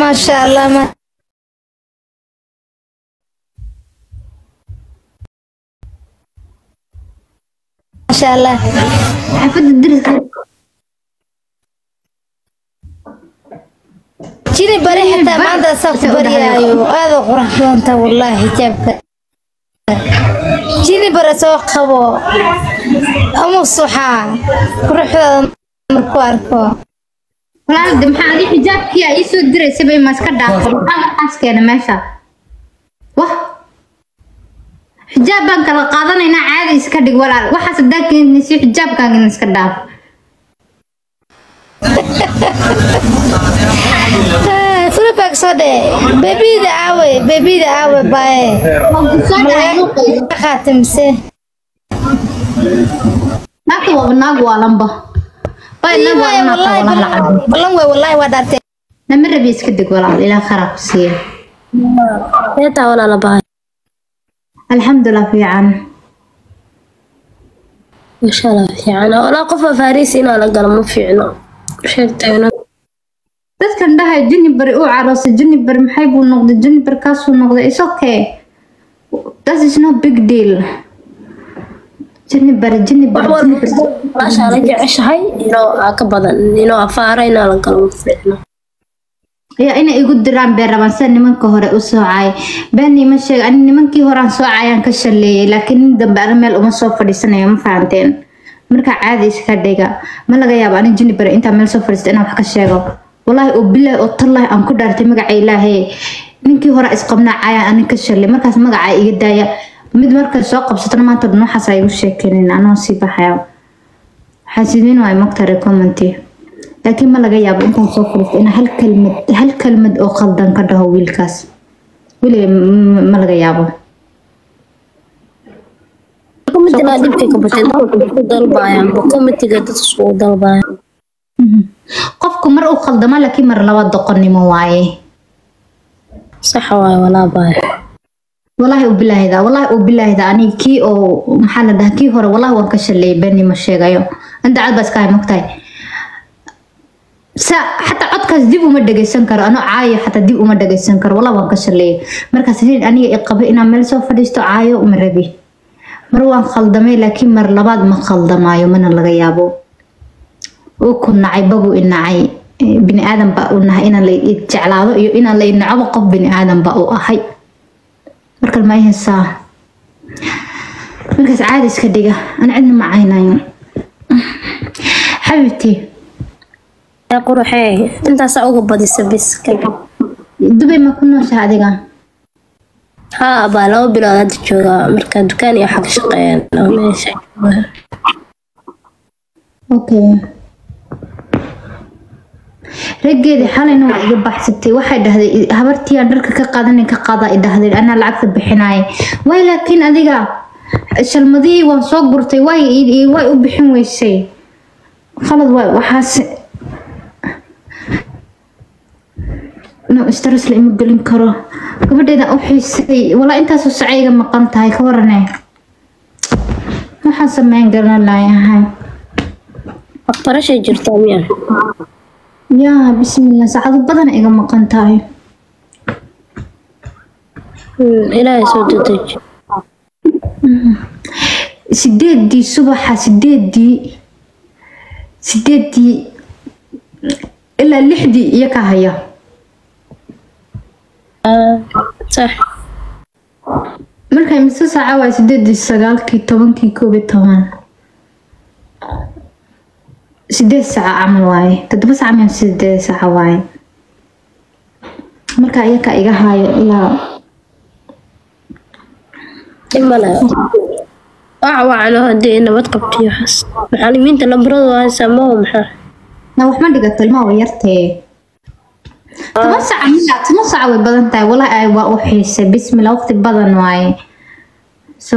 maasha allah ma maasha allah xaafadda deriska jini bari xitaa maanta asaa ku baryaayo aada u qurux badanta wallaahi xijaabka jini bare soo qabo ama suxaa quruxdaada markuu arko walaalda maxaa adi xijaabkii aa ii soo diraysay bay ma iska dhaafay maxaa markaas keena meesha wah xijaab baan kala qaadanaynaa caadi iska dhig walaal waxaas hadaa keenayso xijaabkaagina iska dhaaf fulibag soo dhee bebida aawe bebida aawe baaye malaga qaatamise naagta waaba naag waalanba bay naag waalan naagta waalan lacag balan wey wallaahi waa dhaartay nama rabi iska deg walaal ilaa kharaa ku siiya Heetaa walaala bahay. alxamdulilah fiican Masha Allah fiican. Walaa qof faariis inaa la galo ma fiicno. Sheegtay inaa dadkan dhahay juniper uu caroosay juniper maxay buu noqday juniper kaasuu noqday is okay that is no big deal juniper juniper juniper maasha la jeceshahay inoo aa ka badan inoo afaara inaa la galo ma fiicno. ayaa inay igu diraan been rabaan sida nimanka hore u soocay been ima sheeg ani nimankii hore aan soocayaan ka shaleeyay laakiin nin dambe ana meel uma soo fadhiisanayo ma fahanteen marka caadi iska dhiga ma laga yaabo ani juniper intaa meel soo fadhiisto inaan wax ka sheego walaahi oo bilaahi oo tallahi aan ku dhaartay magaca ilaahay ninkii hore isqabnaa cayaan ani ka shalay markaas magaca iga daaya mid markay soo qabsatana maanta dhan waxaas ay igu sheekeenin anoo sii baxaya xaasidiin waay mogtare commenti laakiin ma laga yaabo intaan soo fadhiisto inaan hal kalmad hal kalmad oo qaldan ka dhaho wiilkaas weliga m- ma laga yaabo Committee dhibka ka batay dadku isku dalbayaan committee dad isku dalbayaan. qofku mar uu khaldama laakiin mar laba doqonnimo waaye Sax waay walaa bahay. walaahi u bilaahida walaahi u bilaahida ani kii oo maxaa la dhahaa kii hore walaahi waan ka shaleeyay beenni ma sheegayo anta cad baa iska hay mogtahay sa xataa codkaas dib uma dhageysan karo anoo caayo xataa dib uma dhageysan karo walaahi waan ka shaleeyay markaas nin aniga i qaba inaan meel soo fadhiisto caayo uma rabi mar waan khaldamay laakiin mar labaad ma khaldamaayo mana laga yaabo uu ku nacay babu i nacay Eh, bini aadan baa u nahay inaan la i jeclaado iyo inaan la i nacobo qof bini aadan baa u ahay marka ma haysaa markaas caadi iska dhiga aan cidna ma caynayo xabibti Yaa quruxee intaas uga badisa bis. dubay ma ku nooshaha adiga Haa baa laba bilood hadda joogaa marka dukaan iyo xag shaqeeyaan laba meesha. okay raggeedii xalayna waa iga baxsatay waxay dhahday habartii aan dharka ka qaadanay ka qaada i dhahday anaa lacagta bixinaay way laakiin adiga shalmadihii waan soo gurtay way i- way u bixin weysay khalad waay waxaas no stress la ima gelin karo gabadheeda u xiisay walaa intaasoo sacayga maqan tahay ka warane waxaan sameyn garan laayahay Waxbarashay jirtaa miyaa? yaa bismillah saacado badan iga maqan tahay Hmm, Ilaahay soo dedeji. sideedii subaxa sideedii sideedii ilaa lixdii iyo ka haya Ah, sax. markay mise saaca waay sideedii sagaalkii tobankii koob iyo toban sideed saaca camal waaye toddoba saaca miya sideed saaca waaye marka iyaka iga haayo ilaa Imala. Waxa wacano haddii nabad qabtiyo waxaas. Macallimiinta lambaradu haysaa ma oo maxaa? na wax ma dhigato ilmaha way yartee toban saaca miya toban saaca way badan tahay walaahi ay waa u xiisay bismillah waqti badan waaye so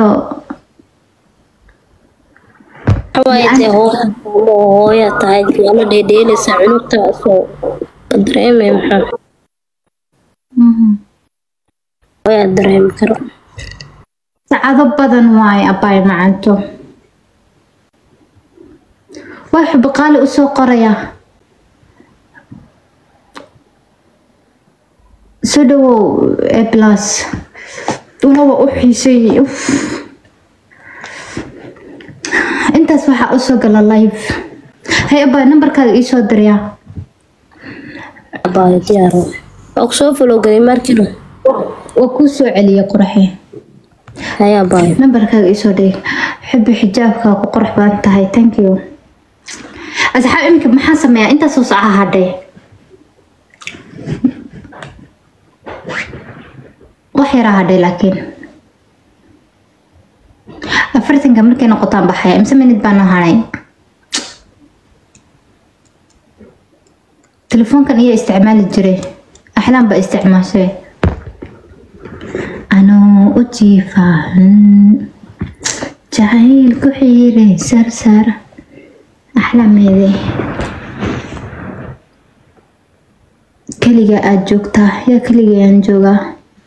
Hawaaytee hooya tahay diyaalo dheedheelaysa cunugta soo dareemay maxaa? mhm. Hooyaa dareemi karo. saacado badan waaye abaay macanto waa xubi qaali usoo qoraya soo dhawow e plus walaba u xiisay uf intaas waxaa usoo gala live hay abaa nambarkaaga iisoo diryaa abaayo diyaaro waa kusoo falowgaday markino waa kuu soo celiya quraxe haya abaayo nambarkaaga iisoo dhig xubi xijaabkaa ku qurux badan tahay thank you asxaab iminka maxaa sameeyaa intaasoo saca hadhay wax yaraa hadhay laakiin afartanka markay noqotaan baxaya imse minid baa noo hadhay telefoonkan iyaa isticmaali jiray axlaan baa isticmaashay anoo u jiifaan jacayl ku xiiray sarsar axlaameede keliga aad joogtaa yaa keliga aan joogaa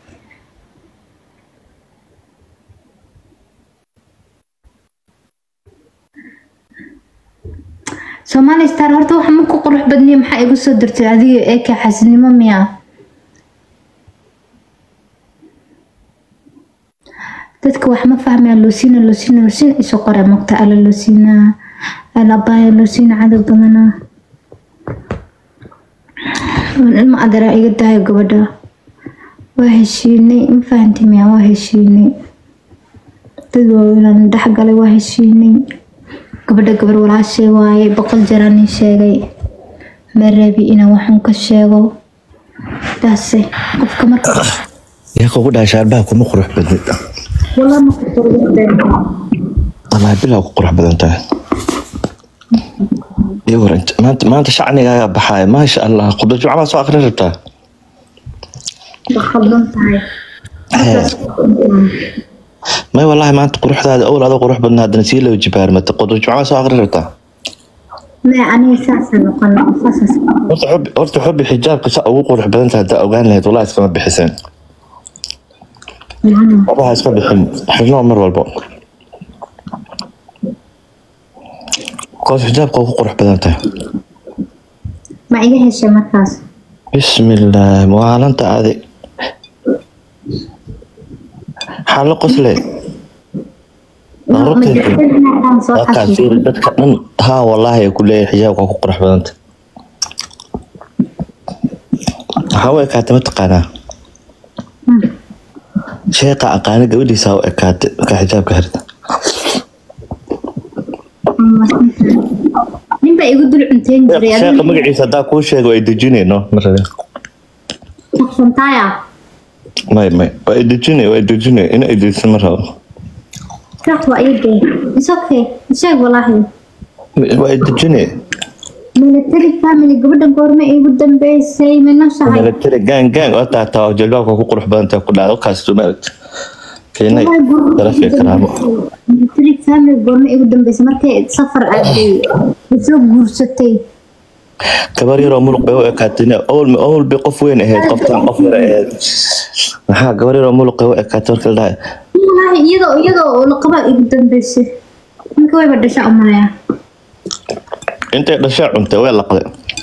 soomaali star horta waxa ma ku qurux badniya maxaa igu soo dirtay adiga ee ka xasidnimo miya dadka wax ma fahmayaan loosina loosina loosina isoo qora mogta ala loosina ala abaya loosina cadow badana ilma adara iga daayo gabadha waa heshiinay ma fahanti miya waa heshiinay dad waaweynaan dhexgalay waa heshiinay gabadha gabar walaashee waaye boqol jaraan ii sheegay ma rabi inaan waxun ka sheego taase qofka marka yaa kugu dhahay shaarbaha kuma qurux badnid walaa ma kusorgeen wallahi bilaa ku qurux badan tahay iyo war int- maanta maanta shacnigaaga baxaaya maasha allah khudba jumca baa soo akrin rabtaa waa khaldan tahay may wallahi maanta quruxdaada owl adoo qurux badna haddana sii laba jibaarmata khudba jumca baa soo akrin rabtaa maya aniga saasa noqon saasas horta xubi horta xubi xijaabka sa ugu qurux badan tahay haddaa ogaan lahayd wallahi iskama bixiseen wallahi iska bixin xirnoo mar walbo koos xijaabka ugu qurux badan tahay ma iga heshay markaas bismillaah maalanta adi xaalo qosle dadkaa fiiri dadka dhan haa wallaahi ay ku leeyahay xijaabka waa ku qurux badanta waxaa u ekaatay mataqaanaa sheeqa aqaana gabadhiisa u ekaatay markaa xijaabka xirta ninbaa igu dul cunteyn jiray sheeqa magaciisa haddaa kuu sheego ay dejinayno ma rabin adigsantaya may may waa ay dejinay waa ay dejinay in ay dejiso ma rabo sheekh waa ii dee is okay sheeg walaahi waa ay dejinay military family gabadhan goorma igu dambeysay minashahay military gang gang oo taataa jalbaabka ku qurux badan tahay ku dhacdo kaas maaragta keenay darafka karaamo military family goorma igu dambeysay markay safar aaday isoo guursatay gabar yaroo muruq bay u ekaatay owl owl bay qof weyn ahayd qoftaan qof yar ahayd maxaa gabar yaroo muruq bay u ekaatay marka la dhahay walaahi iyadoo iyadoo laqaba igu dambeysay ninka wayba dhasha umalaya intay dhashay cuntay way laqday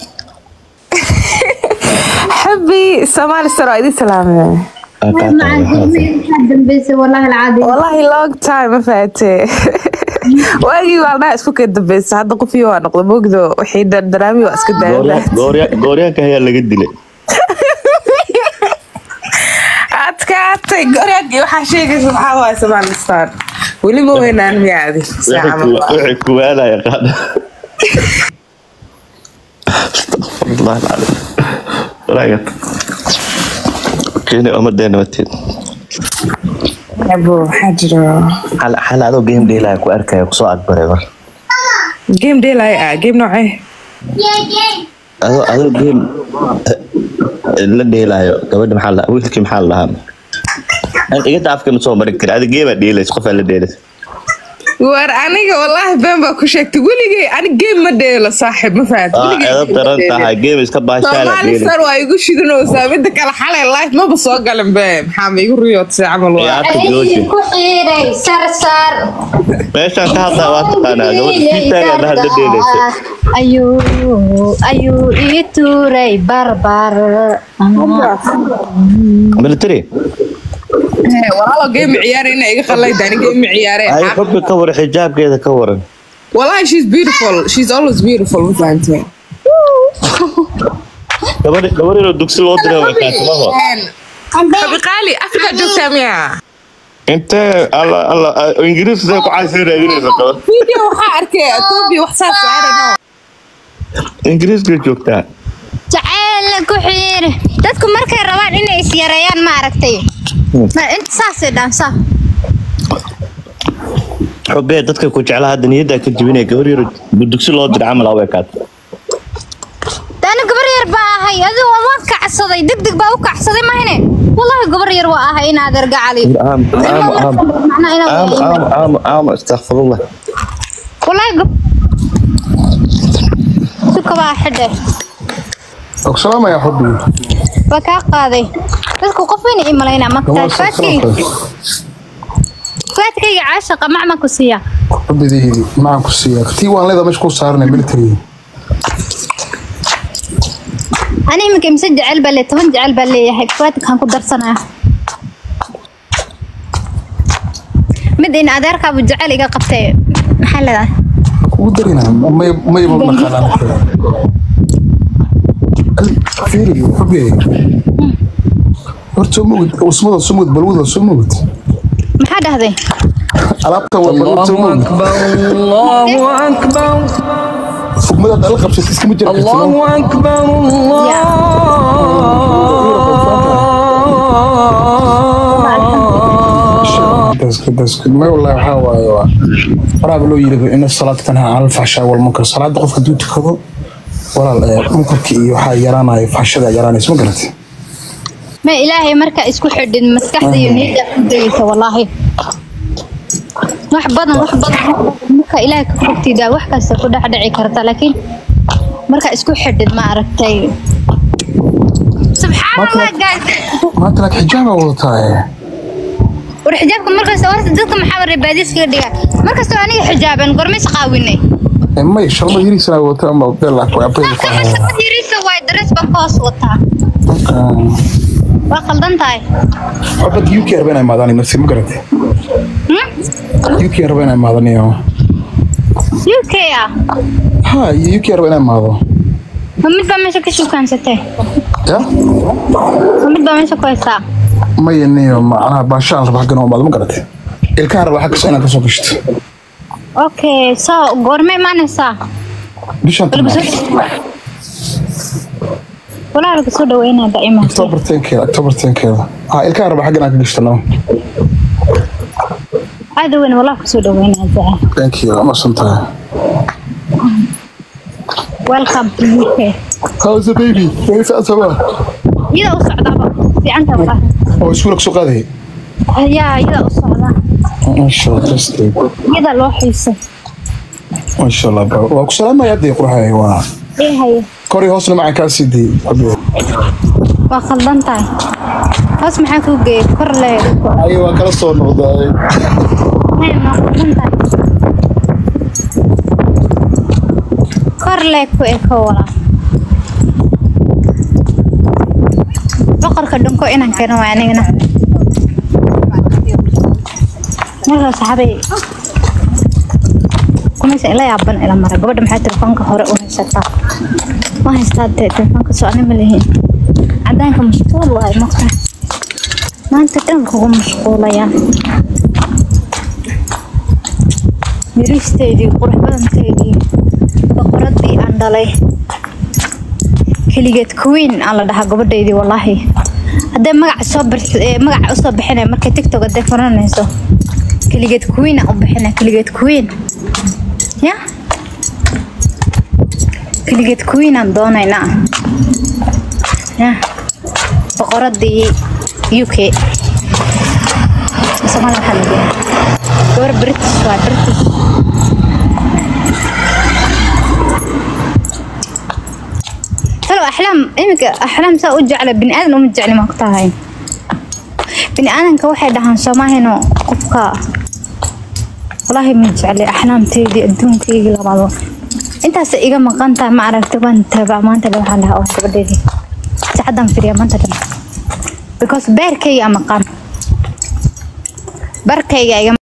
حبي سمال استرى دي سلامة dambeysay walaahi alcaadi والله long time ما فاتي واجي والله اسكو كده بس هذا قفي وانا قد بوجدو وحيد الدرامي واسكو دايما gooryaanka ayaa laga dilay adkaatay goryaankii waxaa sheegaysa maxaa waay samaal star weliba weynaan miyaadi wixii kuwaalaya qaada astaqfirullah alcaliim walaagad keeni umadeena mateed abo waxaa jiro xal xal adoo game dheelaya ku arkaya kusoo agbaray mar game dheelay ah game noocee adoo adoo game la dheelaayo gabadha maxaa la wiilkii maxaa la dhahaa iga daafka ma soo mari kari adi geemaa dheelaysa qofaa la dheelaysa war aniga wallaahi been baa ku sheegtay weligay ani game ma dheelo saaxiib ma fahad aa edab daran tahay game iska baashaala soomaali sar waa igu shidanoosaa mida kale xalay life maba soo galin be maxaa ma igu riyoodsay camal waa ciyaarta jooji ku xiiray sarsar meeshaan ka hadlaa waa taqaanaa gabadha kiitaaga dhaha la dheelaysa ayuu ayuu ii tuuray barbar military Hee, walaalo game ciyaara ina iga qallayda ani game ciyaare ay xubbi ka waran xijaabkeeda ka waran wallahi she's beautiful she's always beautiful ma fahantay gabadhi gabadh inuu dugsi loo diray way kaatimaho habi qaali afrika joogtaa miya intee alla alla ingiriis sidee ku caysay raadinaysa gabadh video waxaa arkay ethiopia wax saas I don't know ingiriiska joogtaa jacayl ku xiiri dadku markay rabaan inay is yareeyaan ma aragtay Ma- inta saasay dhaansaa xubee dadka ku jeclaa hadda niyaddaa ka jibinaya gabadh yar dugsi loo diray camal away kaat daana gabar yar baa ahay adigu waan kacsaday deg deg baa u kacsaday mahine wallahi gabar yar waa ahay in adeer gacali aam aam aam Macnaa inaad aam waa aam aam aam astaqfirullah wallahi gab suka baa xidhe السلام يا حبي waa kaa qaaday dadku qof wayna ii malaynaa magtaa faadkayga faadkayga caashaqa macma ku siiya حبي دي معك السياق تي وان لذا مش كو صارنا ملتري ani iminka imse jecel baa lee toban jecel baa leeyahay faadkaan ku darsanaya mid in adeerkaabu jecel iga qabtay maxaa leedahay كو درينا ما ما يبغى مكان فيري حبي horta mugd usmada sumud balwada sumud maxaa dhahday alaabta waa balwada sumud الله أكبر fugmada dal qabsatay iskama jira الله أكبر الله بس بس ما والله waxaa waaye waa waraab loo yiri in salaad tanha aan fahsha wal munkar salaada qofka duu tukado walaal ee munkarka iyo waxa yaraanaya fahshada yaraanaysa ma garatay ma ilaahay markaa isku xidhin maskaxda iyo niyadda ku degaysa wallaahi wax badan wax badan marka ilaahay ka fogtiida wax kasta ku dhex dhici karta laakiin marka isku xidhin ma aragtay subxaanallah guys maanta lak xijaab aa wadataa ee war xijaabka markasta horta dadka maxaa waray baadiis kaga dhigaa markastoo aniga xijaaban gormays qaawinay ee may shalma yiriisana wadataa ama beel lak waa beel ku saxan yariisa waay darees baan ka hoos wataa waa qaldan tahay Wabad UK rabaa inay maadaan marsi ma garatay UK rabaa inay maadaan iyo uk ah ha UK rabaa inay maado ma mid baa meesha ka shukaansatay ya ma mid baa meesha ku haysaa maya niyo macnaha baashaan rabaa xaggan oo maado ma garatay ilkaha rabaa xaggas inaad kasoo gashto okay so goorma imaanaysaa bishan lagu soo walaa lagu soo dhaweynaa daa'ima october tenkeeda october tenkeeda ha ilkaha rabaa xaggan aad ka gashto no aada weyn walaa kusoo dhaweynaa daa thank you amasan tahay welcome to uk how's the baby way faasaba iyada u socdaaba fiicanta walaa oo iskuulka soo qaaday yaa iyada u socda insha allah just iyada loo xiisay insha allah bro waa ku salaamaya hadda qurxay waa ee haye kori hoosna macaan kaa sii dii waa khaldan tahay hoos maxaa kuu geeyay kor le ayo waa kala soo noqday Hey, waa khaldan tahay kor le ku eko walaa boqorka dhunko inaan keeno waa anigana markaa saxaabay kumaysa ila yaaban ila mara gabadha maxaa telefoonka hore u haysataa ma haystaa dee telefoonka soo ani ma lihiin cadaanka mashquul waay maqta maanta dhan kugu mashquulayaan yaristeydii qurux badanteydii boqoradii aan dhalay keligeed queen aan la dhahaa gabadhaydii wallaahi hadday magaca soo bir- ee, magaca usoo bixinaya markay tiktok hadday furanayso keligeed queen aan u bixinaya keligeed queen ya keligeed queen aan doonaynaa ya boqoradii uk Soomaali waxaa la yidhaahdaa gabar british waa british halo axlaam iminka axlaam saa u jecla bini aadan uma jecli maa ku tahay bini aadanka waxay dhahaan soomahino qofka walaahi ma jecli axlaamteedii adduunkaygii labaado intaas iga maqan tahay ma aragta waan taabaa maanta dhan waxaan dhahaa oo gabadheedii sacadan firiya maanta dhan because beerkayga maqan barkayga iga